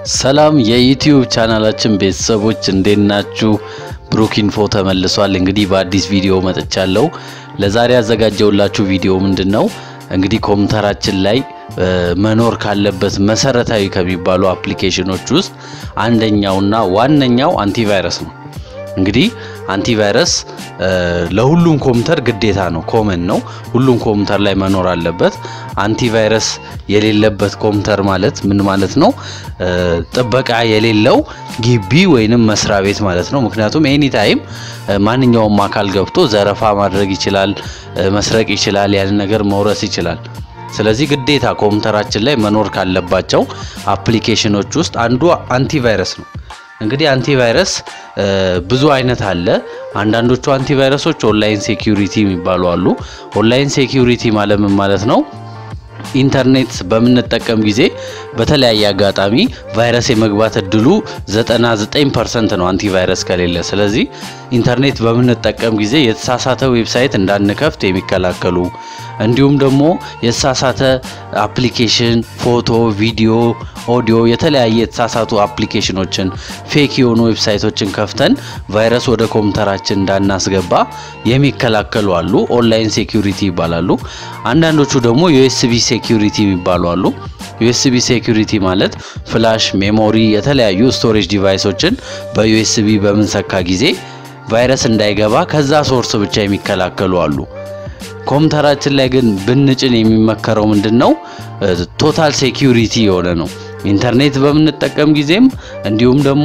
ሰላም የዩቲዩብ ቻናላችን ቤተሰቦች እንዴት ናችሁ? ብሩክ ኢንፎ ተመልሷል። እንግዲህ በአዲስ ቪዲዮ መጥቻለሁ። ለዛሬ ያዘጋጀውላችሁ ቪዲዮ ምንድን ነው? እንግዲህ ኮምፒውተራችን ላይ መኖር ካለበት መሰረታዊ ከሚባሉ አፕሊኬሽኖች ውስጥ አንደኛውና ዋነኛው አንቲቫይረስ ነው። እንግዲህ አንቲቫይረስ ለሁሉም ኮምፒውተር ግዴታ ነው፣ ኮመን ነው። ሁሉም ኮምፒውተር ላይ መኖር አለበት። አንቲቫይረስ የሌለበት ኮምፒውተር ማለት ምን ማለት ነው? ጥበቃ የሌለው ግቢ ወይንም መስሪያ ቤት ማለት ነው። ምክንያቱም ኤኒ ታይም ማንኛውም አካል ገብቶ ዘረፋ ማድረግ ይችላል፣ መስረቅ ይችላል፣ ያንን ነገር መውረስ ይችላል። ስለዚህ ግዴታ ኮምፒውተራችን ላይ መኖር ካለባቸው አፕሊኬሽኖች ውስጥ አንዱ አንቲቫይረስ ነው። እንግዲህ አንቲቫይረስ ብዙ አይነት አለ። አንዳንዶቹ አንቲቫይረሶች ኦንላይን ሴኪዩሪቲ የሚባሉ አሉ። ኦንላይን ሴኪዩሪቲ ማለት ምን ማለት ነው? ኢንተርኔት በምንጠቀም ጊዜ በተለያየ አጋጣሚ ቫይረስ የመግባት እድሉ 99% ነው አንቲቫይረስ ከሌለ። ስለዚህ ኢንተርኔት በምንጠቀም ጊዜ የተሳሳተ ዌብሳይት እንዳንከፍት የሚከላከሉ እንዲሁም ደግሞ የተሳሳተ አፕሊኬሽን፣ ፎቶ፣ ቪዲዮ፣ ኦዲዮ የተለያየ የተሳሳቱ አፕሊኬሽኖችን ፌክ የሆኑ ዌብሳይቶችን ከፍተን ቫይረስ ወደ ኮምፒውተራችን እንዳናስገባ የሚከላከሉ አሉ። ኦንላይን ሴኪዩሪቲ ይባላሉ። አንዳንዶቹ ደግሞ ዩኤስቢ ሴኪዩሪቲ የሚባሉ አሉ። ዩኤስቢ ሴኪዩሪቲ ማለት ፍላሽ፣ ሜሞሪ፣ የተለያዩ ስቶሬጅ ዲቫይሶችን በዩኤስቢ በምንሰካ ጊዜ ቫይረስ እንዳይገባ ከዛ ሶርስ ብቻ የሚከላከሉ አሉ። ኮምፒውተራችን ላይ ግን ብንጭን የሚመከረው ምንድን ነው? ቶታል ሴኪዩሪቲ የሆነ ነው። ኢንተርኔት በምንጠቀም ጊዜም እንዲሁም ደግሞ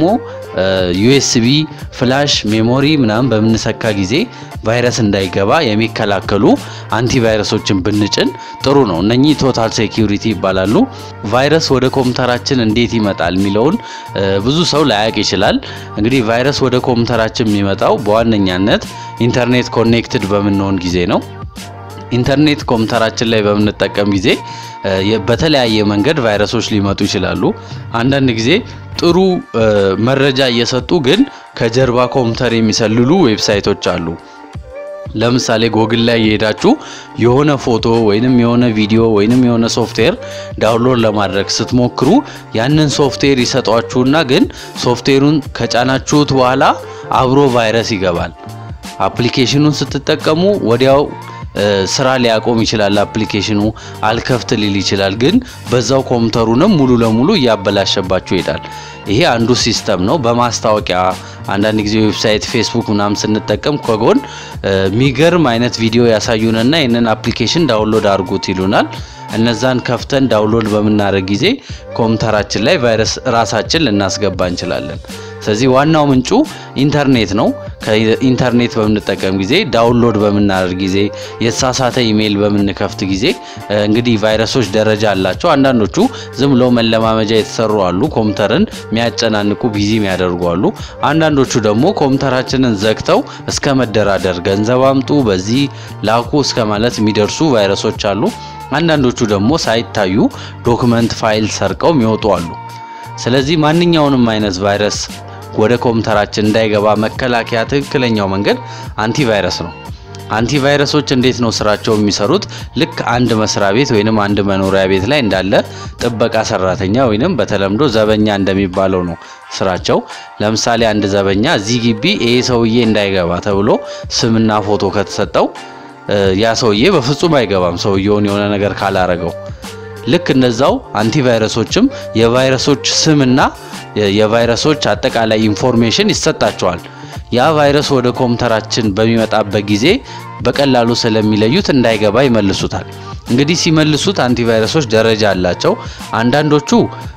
ዩኤስቢ ፍላሽ፣ ሜሞሪ ምናምን በምንሰካ ጊዜ ቫይረስ እንዳይገባ የሚከላከሉ አንቲቫይረሶችን ብንጭን ጥሩ ነው። እነኚህ ቶታል ሴኪዩሪቲ ይባላሉ። ቫይረስ ወደ ኮምፒውተራችን እንዴት ይመጣል የሚለውን ብዙ ሰው ላያቅ ይችላል። እንግዲህ ቫይረስ ወደ ኮምፒውተራችን የሚመጣው በዋነኛነት ኢንተርኔት ኮኔክትድ በምንሆን ጊዜ ነው። ኢንተርኔት ኮምፒውተራችን ላይ በምንጠቀም ጊዜ በተለያየ መንገድ ቫይረሶች ሊመጡ ይችላሉ። አንዳንድ ጊዜ ጥሩ መረጃ እየሰጡ ግን ከጀርባ ኮምፒውተር የሚሰልሉ ዌብሳይቶች አሉ። ለምሳሌ ጎግል ላይ የሄዳችሁ የሆነ ፎቶ ወይንም የሆነ ቪዲዮ ወይንም የሆነ ሶፍትዌር ዳውንሎድ ለማድረግ ስትሞክሩ ያንን ሶፍትዌር ይሰጧችሁና ግን ሶፍትዌሩን ከጫናችሁት በኋላ አብሮ ቫይረስ ይገባል። አፕሊኬሽኑን ስትጠቀሙ ወዲያው ስራ ሊያቆም ይችላል። አፕሊኬሽኑ አልከፍት ሊል ይችላል። ግን በዛው ኮምፒውተሩንም ሙሉ ለሙሉ እያበላሸባችሁ ይሄዳል። ይሄ አንዱ ሲስተም ነው። በማስታወቂያ አንዳንድ ጊዜ ዌብሳይት፣ ፌስቡክ ምናምን ስንጠቀም ከጎን የሚገርም አይነት ቪዲዮ ያሳዩንና ይህንን አፕሊኬሽን ዳውንሎድ አድርጉት ይሉናል። እነዛን ከፍተን ዳውንሎድ በምናደርግ ጊዜ ኮምፒውተራችን ላይ ቫይረስ ራሳችን ልናስገባ እንችላለን። ስለዚህ ዋናው ምንጩ ኢንተርኔት ነው። ከኢንተርኔት በምንጠቀም ጊዜ ዳውንሎድ በምናደርግ ጊዜ የተሳሳተ ኢሜይል በምንከፍት ጊዜ እንግዲህ ቫይረሶች ደረጃ አላቸው። አንዳንዶቹ ዝም ብለው መለማመጃ የተሰሩ አሉ፣ ኮምፒውተርን የሚያጨናንቁ ቢዚ የሚያደርጉ አሉ። አንዳንዶቹ ደግሞ ኮምፒውተራችንን ዘግተው እስከ መደራደር ገንዘብ አምጡ፣ በዚህ ላኩ እስከ ማለት የሚደርሱ ቫይረሶች አሉ። አንዳንዶቹ ደግሞ ሳይታዩ ዶክመንት ፋይል ሰርቀው የሚወጡ አሉ። ስለዚህ ማንኛውንም አይነት ቫይረስ ወደ ኮምፒውተራችን እንዳይገባ መከላከያ ትክክለኛው መንገድ አንቲቫይረስ ነው። አንቲቫይረሶች እንዴት ነው ስራቸው የሚሰሩት? ልክ አንድ መስሪያ ቤት ወይንም አንድ መኖሪያ ቤት ላይ እንዳለ ጥበቃ ሰራተኛ ወይንም በተለምዶ ዘበኛ እንደሚባለው ነው ስራቸው። ለምሳሌ አንድ ዘበኛ እዚህ ግቢ ይሄ ሰውዬ እንዳይገባ ተብሎ ስምና ፎቶ ከተሰጠው ያ ሰውዬ በፍጹም አይገባም፣ ሰውየውን የሆነ ነገር ካላረገው። ልክ እንደዛው አንቲቫይረሶችም የቫይረሶች ስምና የቫይረሶች አጠቃላይ ኢንፎርሜሽን ይሰጣቸዋል። ያ ቫይረስ ወደ ኮምፒውተራችን በሚመጣበት ጊዜ በቀላሉ ስለሚለዩት እንዳይገባ ይመልሱታል። እንግዲህ ሲመልሱት አንቲቫይረሶች ደረጃ አላቸው። አንዳንዶቹ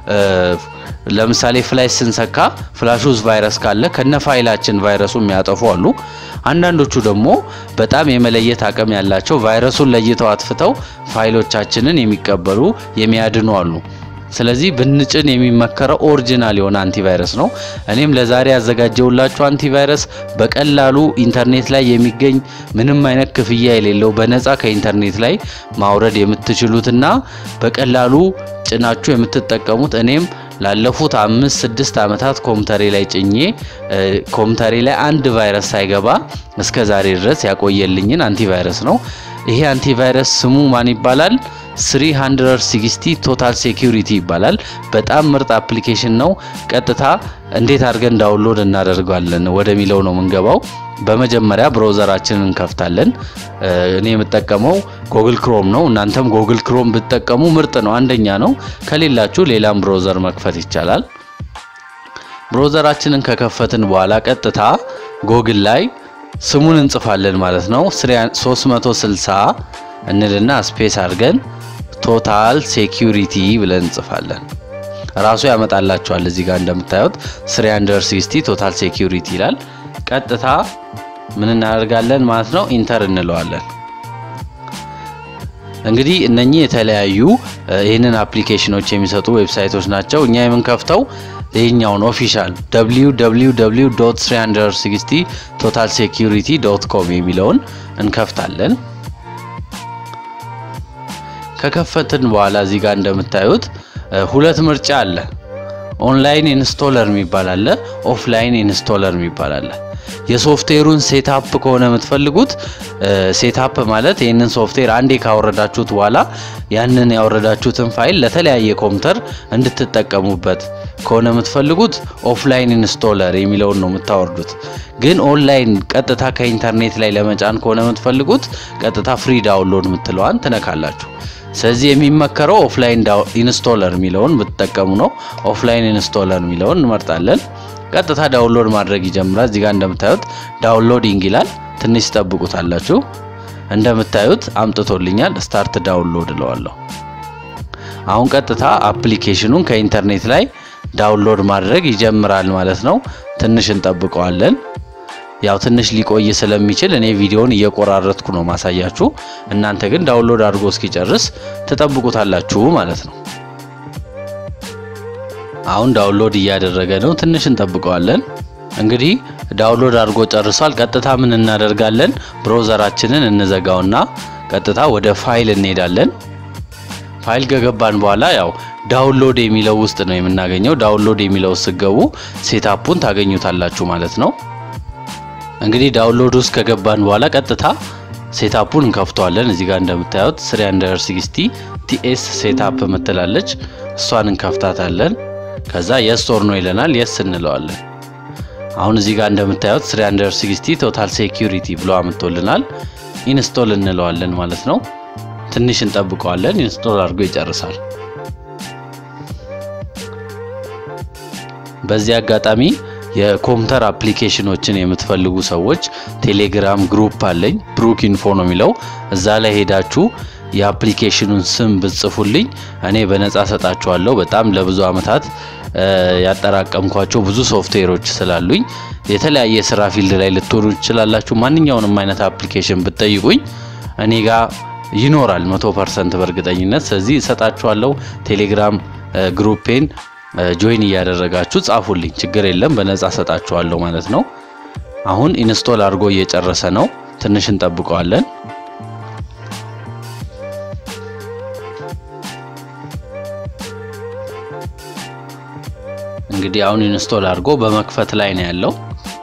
ለምሳሌ ፍላሽ ስንሰካ ፍላሽ ውስጥ ቫይረስ ካለ ከነ ፋይላችን ቫይረሱ የሚያጠፉ አሉ። አንዳንዶቹ ደግሞ በጣም የመለየት አቅም ያላቸው ቫይረሱን ለይተው አጥፍተው ፋይሎቻችንን የሚቀበሉ የሚያድኑ አሉ። ስለዚህ ብንጭን የሚመከረው ኦሪጂናል የሆነ አንቲቫይረስ ነው። እኔም ለዛሬ ያዘጋጀውላችሁ አንቲቫይረስ በቀላሉ ኢንተርኔት ላይ የሚገኝ ምንም አይነት ክፍያ የሌለው በነፃ ከኢንተርኔት ላይ ማውረድ የምትችሉትና በቀላሉ ጭናችሁ የምትጠቀሙት እኔም ላለፉት አምስት ስድስት ዓመታት ኮምፒውተሬ ላይ ጭኜ ኮምፒውተሬ ላይ አንድ ቫይረስ ሳይገባ እስከ ዛሬ ድረስ ያቆየልኝን አንቲቫይረስ ነው። ይሄ አንቲቫይረስ ስሙ ማን ይባላል? 360 ቶታል ሴኪሪቲ ይባላል። በጣም ምርጥ አፕሊኬሽን ነው። ቀጥታ እንዴት አድርገን ዳውንሎድ እናደርጋለን ወደሚለው ነው የምንገባው። በመጀመሪያ ብራውዘራችንን እንከፍታለን። እኔ የምጠቀመው ጎግል ክሮም ነው። እናንተም ጎግል ክሮም ብትጠቀሙ ምርጥ ነው፣ አንደኛ ነው። ከሌላችሁ ሌላም ብራውዘር መክፈት ይቻላል። ብራውዘራችንን ከከፈትን በኋላ ቀጥታ ጎግል ላይ ስሙን እንጽፋለን ማለት ነው። 360 እንልና ስፔስ አድርገን ቶታል ሴኪሪቲ ብለን እንጽፋለን። ራሱ ያመጣላችኋል። እዚህ ጋር እንደምታዩት 360 ቶታል ሴኪሪቲ ይላል። ቀጥታ ምን እናደርጋለን ማለት ነው ኢንተር እንለዋለን። እንግዲህ እነኚህ የተለያዩ ይህንን አፕሊኬሽኖች የሚሰጡ ዌብሳይቶች ናቸው። እኛ የምንከፍተው ይህኛውን ኦፊሻል www 360 ቶታል ሴኪሪቲ ዶት ኮም የሚለውን እንከፍታለን። ከከፈትን በኋላ እዚህ ጋር እንደምታዩት ሁለት ምርጫ አለ። ኦንላይን ኢንስቶለር የሚባል አለ፣ ኦፍላይን ኢንስቶለር የሚባል አለ። የሶፍትዌሩን ሴታፕ ከሆነ የምትፈልጉት ሴታፕ ማለት ይህንን ሶፍትዌር አንዴ ካወረዳችሁት በኋላ ያንን ያወረዳችሁትን ፋይል ለተለያየ ኮምፒውተር እንድትጠቀሙበት ከሆነ የምትፈልጉት ኦፍላይን ኢንስቶለር የሚለውን ነው የምታወርዱት። ግን ኦንላይን ቀጥታ ከኢንተርኔት ላይ ለመጫን ከሆነ የምትፈልጉት ቀጥታ ፍሪ ዳውንሎድ የምትለዋን ትነካላችሁ። ስለዚህ የሚመከረው ኦፍላይን ኢንስቶለር የሚለውን ብትጠቀሙ ነው። ኦፍላይን ኢንስቶለር የሚለውን እንመርጣለን። ቀጥታ ዳውንሎድ ማድረግ ይጀምራል። እዚህ ጋር እንደምታዩት ዳውንሎዲንግ ይላል። ትንሽ ትጠብቁታላችሁ። እንደምታዩት አምጥቶልኛል። ስታርት ዳውንሎድ እለዋለሁ። አሁን ቀጥታ አፕሊኬሽኑን ከኢንተርኔት ላይ ዳውንሎድ ማድረግ ይጀምራል ማለት ነው። ትንሽ እንጠብቀዋለን። ያው ትንሽ ሊቆይ ስለሚችል እኔ ቪዲዮውን እየቆራረጥኩ ነው ማሳያችሁ። እናንተ ግን ዳውንሎድ አድርጎ እስኪጨርስ ትጠብቁታላችሁ ማለት ነው። አሁን ዳውንሎድ እያደረገ ነው። ትንሽ እንጠብቀዋለን። እንግዲህ ዳውንሎድ አድርጎ ጨርሷል። ቀጥታ ምን እናደርጋለን? ብራውዘራችንን እንዘጋውና ቀጥታ ወደ ፋይል እንሄዳለን። ፋይል ከገባን በኋላ ያው ዳውንሎድ የሚለው ውስጥ ነው የምናገኘው። ዳውንሎድ የሚለው ስገቡ ሴታፑን ታገኙታላችሁ ማለት ነው። እንግዲህ ዳውንሎድ ውስጥ ከገባን በኋላ ቀጥታ ሴታፑን እንከፍተዋለን። እዚህ ጋር እንደምታዩት 360 ቲኤስ ሴታፕ ምትላለች እሷን እንከፍታታለን። ከዛ የስ ኦር ኖ ይለናል። የስ እንለዋለን። አሁን እዚህ ጋር እንደምታዩት 360 ቶታል ሴኪሪቲ ብሎ አምጥቶልናል። ኢንስቶል እንለዋለን ማለት ነው። ትንሽ እንጠብቀዋለን። ኢንስቶል አድርጎ ይጨርሳል። በዚህ አጋጣሚ የኮምፒውተር አፕሊኬሽኖችን የምትፈልጉ ሰዎች ቴሌግራም ግሩፕ አለኝ፣ ብሩክ ኢንፎ ነው የሚለው። እዛ ላይ ሄዳችሁ የአፕሊኬሽኑን ስም ብጽፉልኝ እኔ በነጻ ሰጣችኋለሁ። በጣም ለብዙ አመታት ያጠራቀምኳቸው ብዙ ሶፍትዌሮች ስላሉኝ የተለያየ ስራ ፊልድ ላይ ልትሆኑ ትችላላችሁ። ማንኛውንም አይነት አፕሊኬሽን ብትጠይቁኝ እኔ ጋር ይኖራል መቶ ፐርሰንት በእርግጠኝነት። ስለዚህ እሰጣችኋለሁ። ቴሌግራም ግሩፔን ጆይን እያደረጋችሁ ጻፉልኝ፣ ችግር የለም በነጻ ሰጣችኋለሁ ማለት ነው። አሁን ኢንስቶል አድርጎ እየጨረሰ ነው። ትንሽ እንጠብቀዋለን። እንግዲህ አሁን ኢንስቶል አድርጎ በመክፈት ላይ ነው ያለው።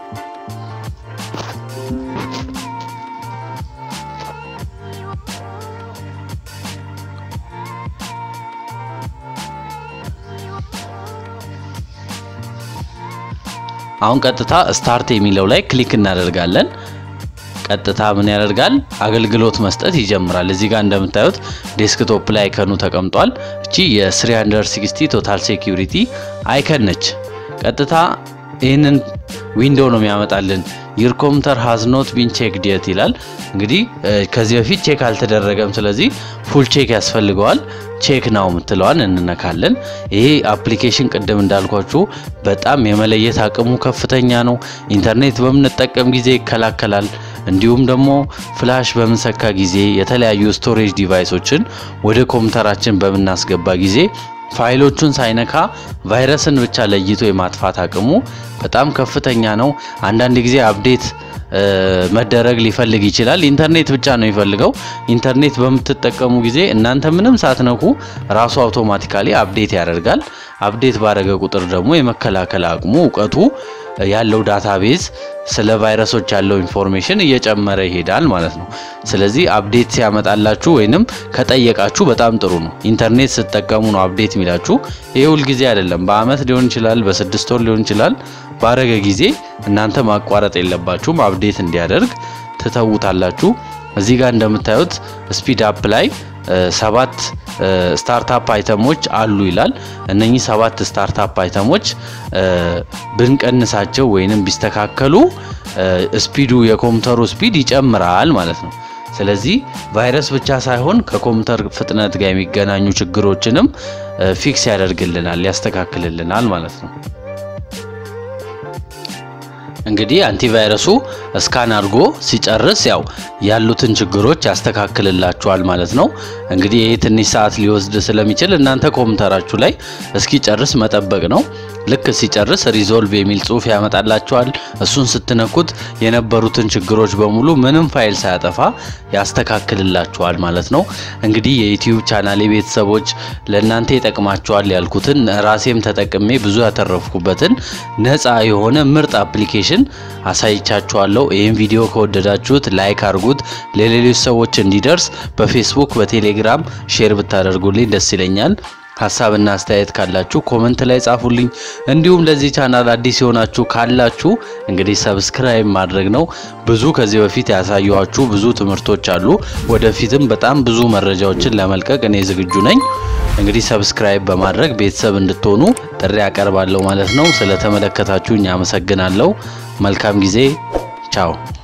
አሁን ቀጥታ ስታርት የሚለው ላይ ክሊክ እናደርጋለን። ቀጥታ ምን ያደርጋል? አገልግሎት መስጠት ይጀምራል። እዚህ ጋር እንደምታዩት ዴስክቶፕ ላይ አይከኑ ተቀምጧል። እቺ የ360 ቶታል ሴኪሪቲ አይከን ነች። ቀጥታ ይህንን ዊንዶው ነው የሚያመጣልን። ዩር ኮምፒውተር ሃዝ ኖት ቢን ቼክድ የት ይላል። እንግዲህ ከዚህ በፊት ቼክ አልተደረገም። ስለዚህ ፉል ቼክ ያስፈልገዋል። ቼክ ናው የምትለዋን እንነካለን። ይሄ አፕሊኬሽን ቅድም እንዳልኳችሁ በጣም የመለየት አቅሙ ከፍተኛ ነው። ኢንተርኔት በምንጠቀም ጊዜ ይከላከላል። እንዲሁም ደግሞ ፍላሽ በምንሰካ ጊዜ የተለያዩ ስቶሬጅ ዲቫይሶችን ወደ ኮምፒውተራችን በምናስገባ ጊዜ ፋይሎቹን ሳይነካ ቫይረስን ብቻ ለይቶ የማጥፋት አቅሙ በጣም ከፍተኛ ነው። አንዳንድ ጊዜ አፕዴት መደረግ ሊፈልግ ይችላል። ኢንተርኔት ብቻ ነው የሚፈልገው። ኢንተርኔት በምትጠቀሙ ጊዜ እናንተ ምንም ሳትነኩ ራሱ አውቶማቲካሊ አፕዴት ያደርጋል። አፕዴት ባደረገ ቁጥር ደግሞ የመከላከል አቅሙ እውቀቱ ያለው ዳታቤዝ ስለ ቫይረሶች ያለው ኢንፎርሜሽን እየጨመረ ይሄዳል ማለት ነው። ስለዚህ አፕዴት ሲያመጣላችሁ ወይንም ከጠየቃችሁ በጣም ጥሩ ነው። ኢንተርኔት ስትጠቀሙ ነው አፕዴት የሚላችሁ። ይሄ ሁል ጊዜ አይደለም። በአመት ሊሆን ይችላል፣ በስድስት ወር ሊሆን ይችላል። ባረገ ጊዜ እናንተ ማቋረጥ የለባችሁም። አፕዴት እንዲያደርግ ትተውታላችሁ። እዚህ ጋር እንደምታዩት ስፒድ አፕ ላይ ሰባት ስታርታፕ አይተሞች አሉ ይላል። እነኚህ ሰባት ስታርታፕ አይተሞች ብንቀንሳቸው ወይንም ቢስተካከሉ ስፒዱ የኮምፒውተሩ ስፒድ ይጨምራል ማለት ነው። ስለዚህ ቫይረስ ብቻ ሳይሆን ከኮምፒውተር ፍጥነት ጋር የሚገናኙ ችግሮችንም ፊክስ ያደርግልናል፣ ያስተካክልልናል ማለት ነው። እንግዲህ አንቲቫይረሱ እስካን አድርጎ ሲጨርስ ያው ያሉትን ችግሮች ያስተካክልላችኋል ማለት ነው። እንግዲህ ይህ ትንሽ ሰዓት ሊወስድ ስለሚችል እናንተ ኮምፒውተራችሁ ላይ እስኪጨርስ መጠበቅ ነው። ልክ ሲጨርስ ሪዞልቭ የሚል ጽሑፍ ያመጣላችኋል። እሱን ስትነኩት የነበሩትን ችግሮች በሙሉ ምንም ፋይል ሳያጠፋ ያስተካክልላችኋል ማለት ነው። እንግዲህ የዩቲዩብ ቻናል ቤተሰቦች ለእናንተ ይጠቅማችኋል ያልኩትን ራሴም ተጠቅሜ ብዙ ያተረፍኩበትን ነፃ የሆነ ምርጥ አፕሊኬሽን አሳይቻችኋለሁ። ይህም ቪዲዮ ከወደዳችሁት ላይክ አድርጉት፣ ለሌሎች ሰዎች እንዲደርስ በፌስቡክ በቴሌግራም ሼር ብታደርጉልኝ ደስ ይለኛል። ሀሳብና አስተያየት ካላችሁ ኮመንት ላይ ጻፉልኝ። እንዲሁም ለዚህ ቻናል አዲስ የሆናችሁ ካላችሁ እንግዲህ ሰብስክራይብ ማድረግ ነው። ብዙ ከዚህ በፊት ያሳየኋችሁ ብዙ ትምህርቶች አሉ። ወደፊትም በጣም ብዙ መረጃዎችን ለመልቀቅ እኔ ዝግጁ ነኝ። እንግዲህ ሰብስክራይብ በማድረግ ቤተሰብ እንድትሆኑ ጥሪ ያቀርባለሁ ማለት ነው። ስለተመለከታችሁኝ አመሰግናለሁ። መልካም ጊዜ። ቻው